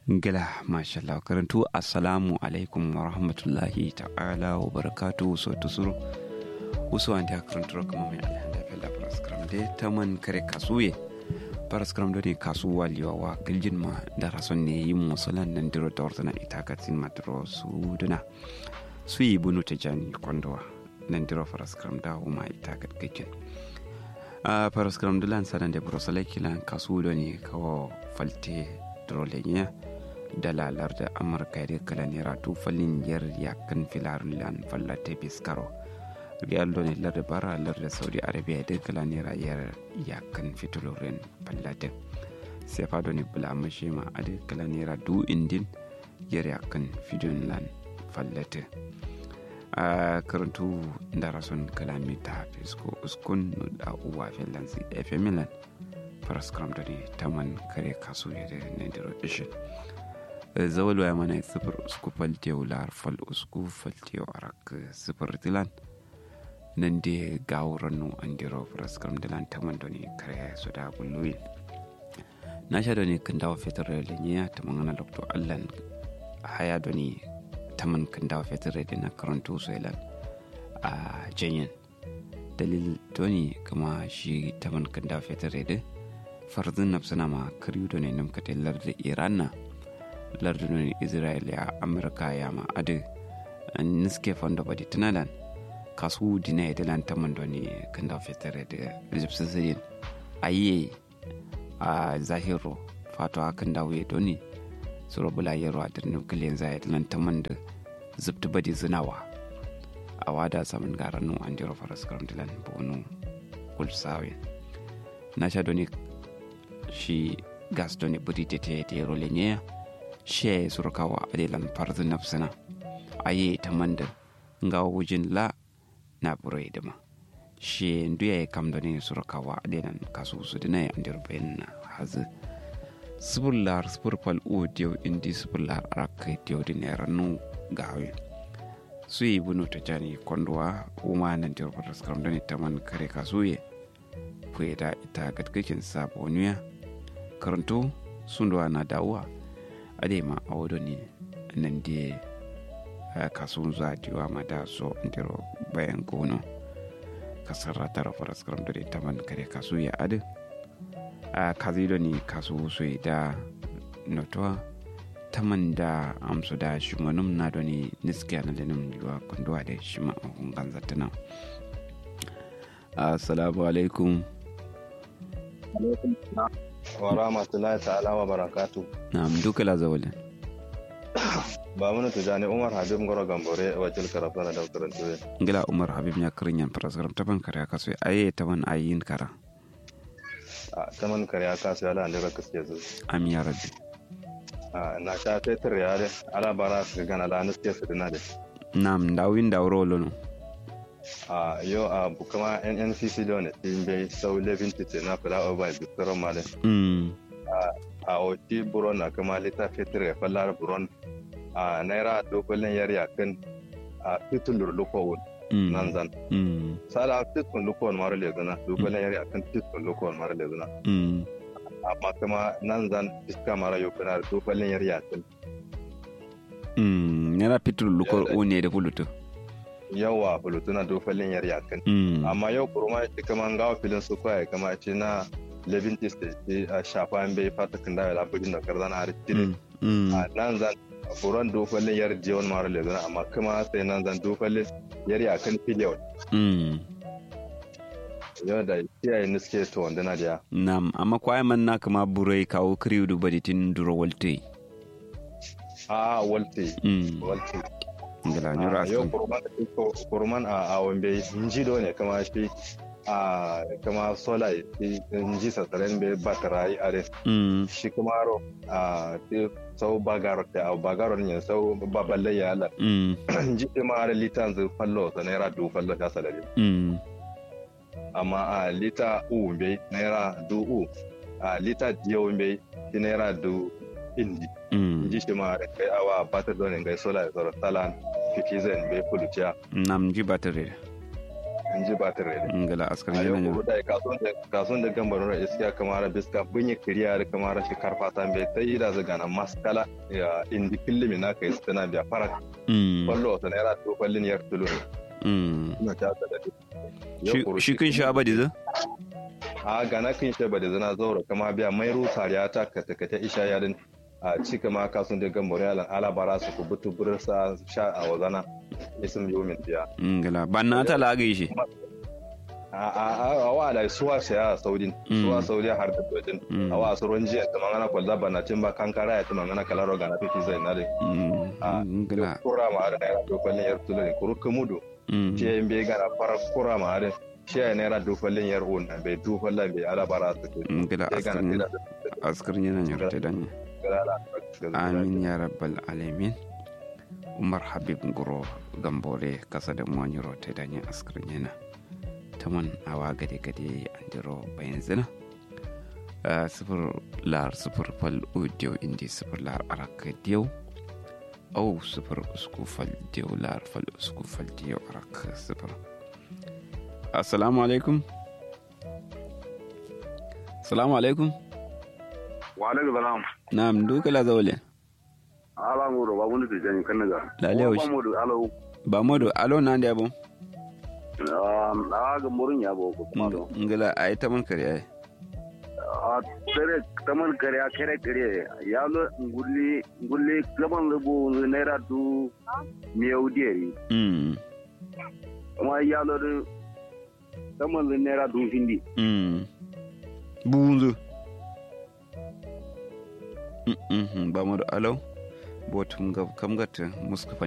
Gila, mashallah karantu assalamu alaikum wa rahmatullahi ta'ala wa barakatu so tusuru usu an da karantu kama mai alhanda fella paraskram de taman kare kasuye paraskram do ne kasuwa liwa wa giljin ma da rason ne yi musulan nan diro da ordana ita katsin madro su duna su yi bunu ta jani kondowa nan diro paraskram da uma ita katkakin a paraskram dulan sanan da burosalai kilan kasu do ne kawo falte drolenya dalalar da amurka da kala naira tufalin yar yakan filarin lan fallate biskaro riyal ne lar da bara lar da saudi arabia da kala naira yar yakan fitolorin fallate sai fado ne bula mashi ma a da kala naira du indin yar yakan fidon lan fallate a karantu da rason kalami ta fisko uskun da uwa finlansi fm milan faraskram da ne taman kare kasu ya da nandiro ishin zawal waya mana sifir usku faltiyo lar fal usku faltiyo arak sifir tilan nan de gawuran nu an diro faraskram dilan taman da ne kare su da gulluyin na sha da ne kan dawo fetur da niya ta mangana doktor allan haya da ne taman kan dawo fetur da na karanto su ilan a janyen dalil doni kama shi taman kan dawo fetur da farzin nafsana ma kariyu da ne namkata larda iran na lardunan israel ya amurka ya ma adu niske fondo badi tunalan kasu dina ya dilan taman da ne kan da fitare da egyptian sirin ayi a zahiro fato hakan da wuye doni su rabu layarwa da nukiliyan zai dilan taman da zubta badi zinawa a wada samun garanu an jiro faras karam dilan bonu kulsawin na sha doni shi gas doni budi tete te rolenye she surkawa adilan farzu nafsina aye ta manda nga wujin la na burai dama she nduya ya kam doni surkawa adilan kasu su dina ya andir bayan na hazu sibullar sibur fal o diyo indi sibullar arakai diyo din ya ranu gawe su yi bunu ta jani kondwa uma nan diyo fatas karam doni taman kare kasuye kuye da ita gatkakin saboniya karanto sunduwa na dawuwa ade ma a wado ne nan da kasu za diwa ma da so ndiro bayan gono kasar ratara faras karam da ta man kare kasu ya ade a kazi da ni kasu so da notuwa ta man da amsu da shi manum na da ni niskiya na lenin yiwa kunduwa da shi ma a hungan zatana assalamu alaikum wa rahmatullahi ta'ala wa barakatu na'am duka la zawalin ba mun tujani umar habib ngoro gambore wajil karafa na dawkaran tuwe ngila umar habib nya kirin yan praskaram taban kare ka so aye taban ayin kara a taman kare aka su ala andira kaske zu amin ya rabbi a na sha fetur yare ala bara su gana la nuske su dina de na'am dawin dawro lono a yo a bukama nncc da wani tin bai sau levin tite na fila oba bistoro male mm a oti buron na kama lita fetur ya fallar buron a naira dokolin yar yakin a titulur lukowun mm nan zan mm sala titkun lukowun mara lezuna dokolin yar yakin titkun lukowun mara lezuna mm amma kuma nan zan iska mara yokuna dokolin yar yakin mm nera pitul lukor o ne da hulutu yawa bulutuna dokolin yar yakin mm amma yau kurma shi kama gawa filin su kwaye kama ce na levin tiste a shafa an bai fata kan dawo labarin da karzana har tire mm a nan zan buron dokolin yar jiyon mara lezuna amma kuma sai nan zan dokolin yar yakin filiyon mm yau da kiyaye niske to wanda na diya nam amma kwaye man na kama burai kawo kriyu du baditin duro walte a walte mm walte ngila nyura Ah, yau askan kurman kurman a a wambe njido ne kama shi a kama sola shi nji sasaren be batarai are mm shi kuma ro a ti sau bagaro te a bagaro ne sau baballe ya la mm nji te ma are litan zu fallo sa naira du fallo ta salari mm amma a lita u be naira du u a lita diyo be ti naira du indi mm nji shi ma are kai awa batar don ngai sola ya zoro talan fikizen be pulucia nam ji batare in ji ba tare da ngala askar a yau yana kuma da kasuwan da kasuwan da gambar ra iskiya kamar biska bunye kiriya da kamar shi karfata mai ta yi da zaga na maskala ya indi fillimi na kai tana biya fara mm kwallo wata naira to kwallin yar tulo ne mm ina ta da shi shi kun sha abadi za a gana kin shi ba da zana zaura kama biya mai rusar ya ta kata kata isha yarin a cika ma kasun da gambar yalan alabara su ku butu bursa sha a wazana isim yomin biya ngala banna ta lagai shi a a a a wa da suwa saya saudin Mm. suwa saudi har da dojin Mm. a wa su ronji ta mangana kwalla bana tin ba kankara ya ta mangana kalaro gana fiti zai na de a Mm, ngala kura ma da naira dokwallin yar tulare kuru kumudu mm ce in bai gana fara kura ma da shi ya naira dokwallin yar un bai dokwallin bai alabara su ke ngala bai askar gana yana askar yana nyarta danya amin ya rabbal alamin umar habib nguro gambore kasa da mwanyiro ta danya askar yana taman awa gade gade andiro bayan zina Ah, sifir lar sifir fal udiyo indi sifir lar araka diyo au sifir usku fal diyo lar fal usku fal diyo araka sifir assalamu alaikum assalamu alaikum wa alaikum salam na'am duka la zawle ala ngoro ba bunu tijani kan naga Lale Wa wuce. ba mu da alo ba modo alo na ndi abo um a ga murun ya bo ko kuma do ngala ay taman kare ay a tere taman kare a kare kare ya lo ngulli ngulli gaban rubu naira du miyau dieri mm kuma ya lo du taman naira du hindi mm bunzu mm mm ba modo alo botum gab kam gatta muska